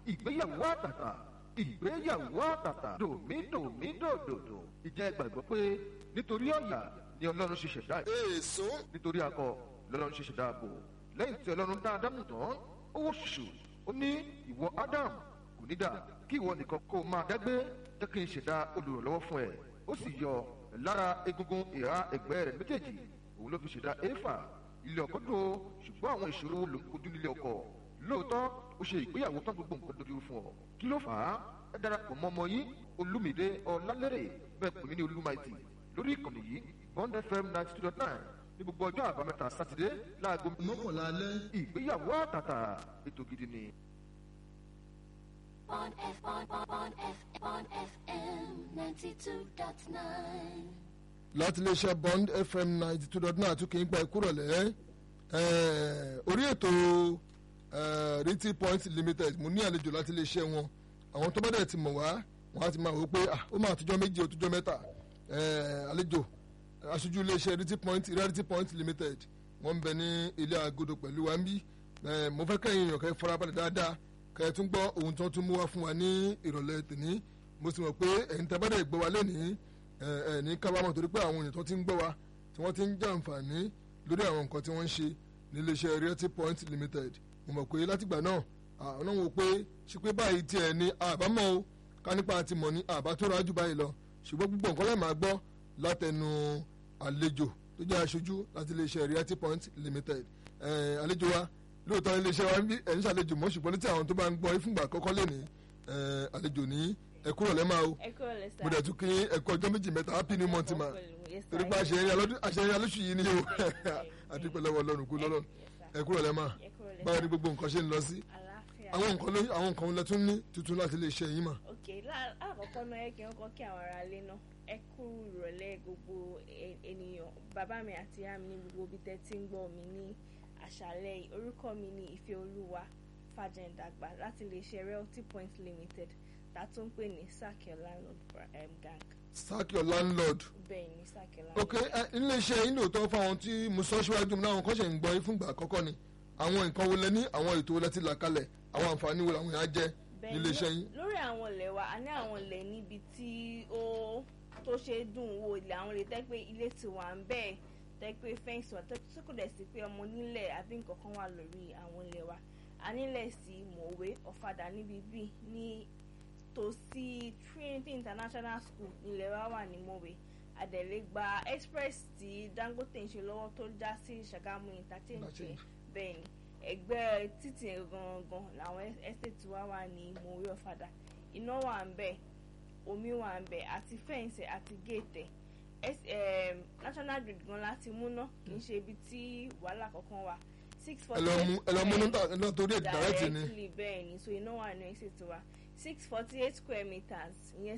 ìgbéyàwó àtàtà ìgbéyàwó àtàtà dòmídòmídòdòdò ìjẹ́ gbàgbọ́ pé nítorí ọ̀yà ni ọlọ́run ṣe ṣẹ̀dá ẹ̀ èso nítorí akọ lọ́lọ́run ṣe ṣẹ̀dá ààbò lẹ́yìn tí ọlọ́run dá ádámù tán ó wò ṣùṣù ó ní ìwọ ádámù kò ní dà kí ìwọ nìkan kó o máa dágbé jẹ́ kí n ṣẹ̀dá olùrànlọ́wọ́ fún ẹ ó sì yọ lára egungun ìhà ẹ̀gbẹ́ rẹ̀ méjèèjì òun ló fi ṣẹ̀dá éfà ilé ọkọ dùn ó ṣùgbọ́n àwọn ìṣòro ló ń kojú nílé ọkọ lóòótọ́ ó ṣe ìgbéyàwó tán gbogbo nǹkan dojú fún ọ kí ló fà á ẹ darapọ̀ mọ́ ọmọ yín olúmídé ọlálẹ́rẹ̀ bẹ́ẹ̀ pè mí ní olúmaìtì lórí ìkànnì yìí bond fm ninety two dot nine ní gbogbo ọjọ́ àbámẹ́ta sátidé láago mọ́kànlá alẹ́ ìgbéyàwó àtàtà ètò gidi ni. on F on on on F on FM ninety two dot nine. láti iléeṣẹ́ bond fm ninety two dot nine àtúnkì ń gba ìkúrọ̀lẹ́ orí ètò eh, riti point limited mo ní àlejò láti iléeṣẹ́ wọn àwọn tó bá dẹ̀ ti mọ̀ wá wọ́n á ti máa wò ó pé ah, ó máa tọjọ́ méjì ó tọjọ́ mẹ́ta eh, àlejò aṣojú iléeṣẹ́ riti point reality point limited wọ́n ń bẹ ní ilé agodo pẹ̀lú wa ń bí Eh, mo fẹ́ kẹ́yìn èèyàn kẹ́ farabalẹ̀ dáadáa kẹ́ ẹ tún gbọ́ ohun tó tún mú wá fún wa ní ìrọ̀lẹ́ tèmi mo sì mọ̀ pé ẹ̀yin tẹ́ bá dẹ̀ gbọ́ wa lẹ́nìí ẹ ẹ ní kábàámọ̀ torí pé àwọn èèyàn tó ti ń gbọ́ wa tí wọ́n ti ń jàǹfààní lórí àwọn nǹkan tí wọ́n ń ṣe níléeṣẹ́ realty point limited mo mọ̀ pé látìgbà náà àwọn náà wò pé ṣe pé báyìí tiẹ̀ ní àbámọ̀ o ká nípa àti mọ̀ ní àbá tó rájú báyìí lọ ṣùgbọ́n gbogbo nǹkan lẹ́ẹ̀ máa gbọ́ látẹnu àlejò tó jẹ́ aṣojú láti iléeṣẹ́ realty point limited ẹ àlejò wa lóòótọ́ iléeṣẹ́ wa ń bí ẹ̀ ń ṣàlejò mọ́ ṣùgbọ́n létí àwọn tó bá ń gbọ́ ìfúngbà àkọ́kọ́ lé ní àlejò ní ẹ̀kú rọ̀lẹ́ máa o ẹ kúrò lẹ sá. mo dẹ̀ tún kí ẹ̀kọ́ ọjọ́ méjì mẹ́ta happy new month ma Yes, sir. torí pé àṣeyẹrí alọ́dún àṣeyẹrí alóṣù yìí ni o àdúpẹ́ lọ́wọ́ ọlọ́run kú lọ́lọ́run ẹ̀kú rọ̀lẹ́ máa ẹ kúrò lẹ báwo sá. ni gbogbo nǹkan ṣe ń lọ sí àlàáfíà. àwọn nǹkan ló àwọn nǹkan lẹ tún ní tuntun láti lè ṣe yín mà. ok lá- lákọ̀ọ́kọ́ náà ẹ kí n kọ́ kí àwọn ará ilé náà ẹ kú ìrọ̀lẹ́ gbogbo e- ènìyàn bàbá mi àti ìyá mi ní gbogbo ibi tẹ́ ti ń gbọ́ mi ní àṣálẹ́ yìí orúkọ mi ní ìfẹ́ olúwa fàjẹ̀ǹdàgbà láti iléeṣẹ́ realty point limited tá a tún ń pè ní sakio landlord um, gang sack your landlord. bẹ́ẹ̀ ni sakio ok landlord. ẹ ilé iṣẹ́ yín lóòótọ́ fáwọn tí mo sọ síwájú mi láwọn kan ṣe ń gbọ́ yín fúngbà àkọ́kọ́ ni àwọn nǹkan wo lẹ ní àwọn ètò wo lẹ ti là kalẹ̀ àwọn àǹfààní wo làwọn yẹn á jẹ Bẹ́ẹ̀ nílé ni, iṣẹ́ yín. lórí àwọn ilẹ̀ wa a ní àwọn ilẹ̀ níbi tí ó tó ṣe é dùn wò ilẹ̀ àwọn ilẹ̀ tẹ́ pé ilé ti wà ń bẹ́ẹ̀ tẹ́ pé fẹ́ǹsì wà tẹ́ tí kò dẹ̀ sí pé ọmọ nílẹ̀ àbí nǹkan kan wà lórí àwọn ilẹ̀ wa a nílẹ̀ sí mọ̀wé ọ̀fadà níbi bíi ní tòsí Trinity International School nílẹ̀ wa wà ní mọ̀wé àdẹ̀lẹ̀ gba express tí Dangote ń ṣe lọ́wọ́ tó já sí Ṣàgámù interchange Interchange. bẹ́ẹ̀ ni ẹgbẹ́ títì gangan làwọn estate wa wà ní mòwe ọ̀fadà iná wà ń bẹ̀ omi wà ń bẹ̀ àti fẹ́ǹsì àti géètẹ̀ Es- em, national grid gan láti múná kì í ṣe ibi tí wàhálà kankan wà six ẹ forty lọ mú ẹ lọ mú níta ẹ lọ torí ẹ direct ni. directly bẹ́ẹ̀ ni so iná wà ní estate wa six forty eight square meters ìyẹn